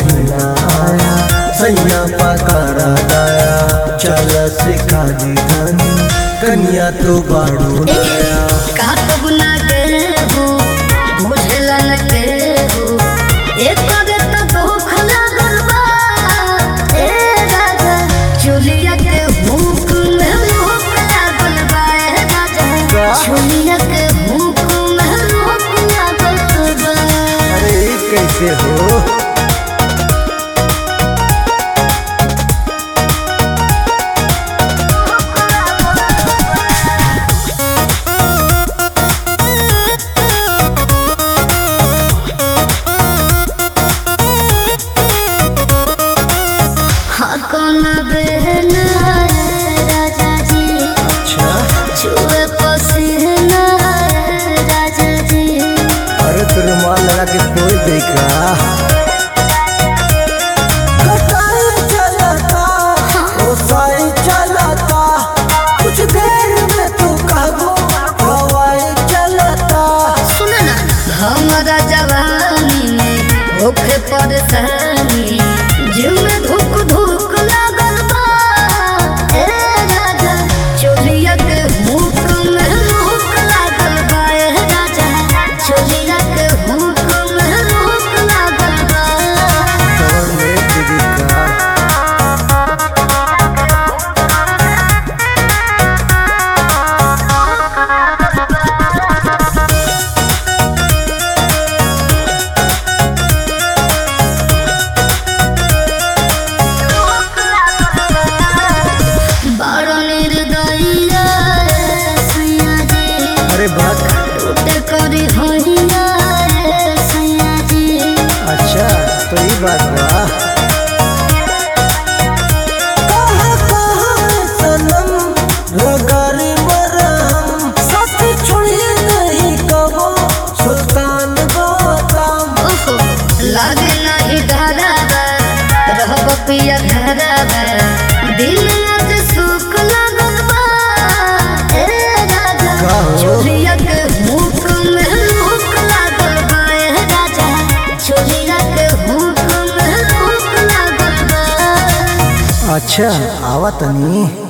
महीना आया सैया पकारा दाया चल सिखा दी धनी कन्या तो बाड़ू नया काटब ना के हो बुझला न के हो एक करे तो दुख लागल बा ए राजा चुलिया के भूख में भूख लागल बा ए राजा चुलिया के भूख में भूख लागल बा अरे ई कैसे हो हाँ कौन बहन राजा जी अच्छा छुए पसीना राजा जी अरे तो रुमाल लगा के कोई देखा कटाई चलता ओसाई चलता कुछ देर में तू कहबो हवाई चलता सुन ना हमारा जवानी में होखे परेशानी जीव में धुक धुक लागल बा ए राजा चोलिया के मुख में मुख लागल बा ए राजा चोलिया के मुख में मुख लागल बा कवर में दीदी का बड़ निर्दयिया रे सैया जी अरे बात टूटे करी होइया रे सैया जी अच्छा तो ये बात बा कहाँ कहाँ सनम रगारी मरहम साथ छोड़िए नहीं कबो सुल्तान गौतम ओहो लागे नहीं डरावा रहब पिया घरावा दिल आज सुख लागल बा ए राजा का हो? चोरिया के मुख में मुख लागल बा ए राजा चोरिया के मुख में मुख लागल बा अच्छा आवा तनी